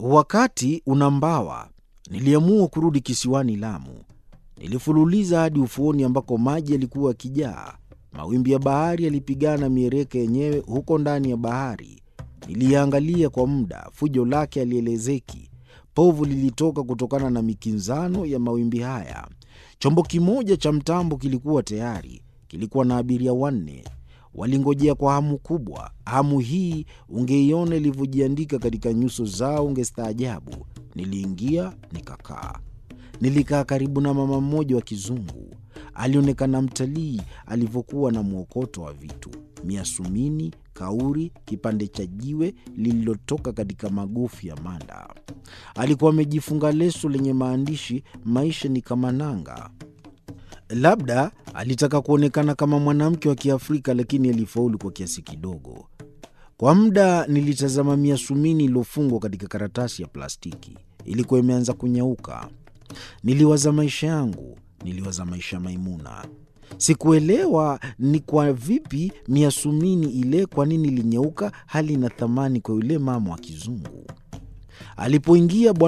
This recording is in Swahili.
Wakati unambawa, niliamua kurudi kisiwani Lamu. Nilifululiza hadi ufuoni ambako maji yalikuwa yakijaa. Mawimbi ya bahari yalipigana miereka yenyewe huko ndani ya bahari. Niliiangalia kwa muda, fujo lake halielezeki. Povu lilitoka kutokana na mikinzano ya mawimbi haya. Chombo kimoja cha mtambo kilikuwa tayari, kilikuwa na abiria wanne. Walingojea kwa hamu kubwa. Hamu hii ungeiona ilivyojiandika katika nyuso zao, ungestaajabu. Niliingia nikakaa. Nilikaa karibu na mama mmoja wa kizungu. Alionekana mtalii alivyokuwa na mwokoto wa vitu: miasumini, kauri, kipande cha jiwe lililotoka katika magofu ya manda. Alikuwa amejifunga leso lenye maandishi, maisha ni kama nanga. Labda alitaka kuonekana kama mwanamke wa Kiafrika, lakini alifaulu kwa kiasi kidogo. Kwa muda nilitazama miasumini iliyofungwa katika karatasi ya plastiki. Ilikuwa imeanza kunyauka. Niliwaza maisha yangu, niliwaza maisha ya Maimuna. Sikuelewa ni kwa vipi miasumini ile, kwa nini ilinyauka, hali ina thamani kwa yule mama wa kizungu. Alipoingia